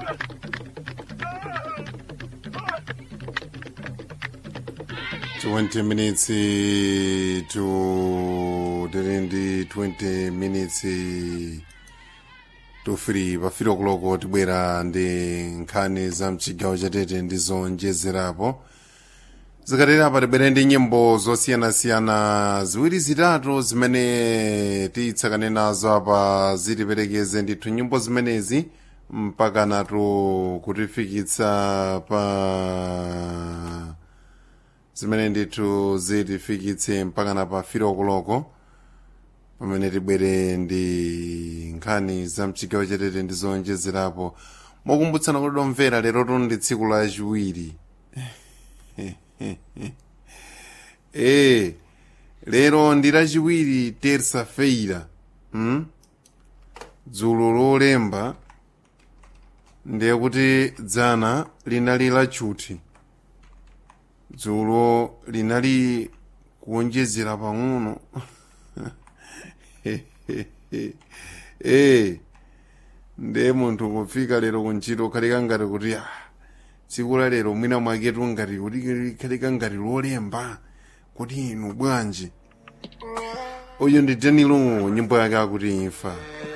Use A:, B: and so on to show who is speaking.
A: 20 minutes to tiri ndi 20 minutes to 3 pafiro kuloko tibwera ndi nkhani za mchigawo chatete ndi zonjezerapo zikatera apa tibwere ndi nyimbo zosiyanasiyana ziwiri zitatu zimene tiyitsakane nazo apa zitiperekeze ndithu nyimbo zimenezi mpaka natu kutifikitsa pa zimene ndithu zitifikitse mpaka na pa firo kuloko pamene tibwere ndi nkhani za mchigawo chatete ndi zonjezerapo mokumbutsana kuti domvera lero ndi tsiku la chiwiri e lero ndi lachiwiri terça-feira hmm? dzulo lolemba ndiye kuti dzana linali lachuthi dzulo linali kuonjezera pang'ono e ndiye munthu kufika lero kuntchito khalika ngati kuti ah, tsiku la lero mwina mwaketu ngati kuti khalika ngati lolemba kuti inu bwanji uyu ndi danilo nyimbo yake akuti imfa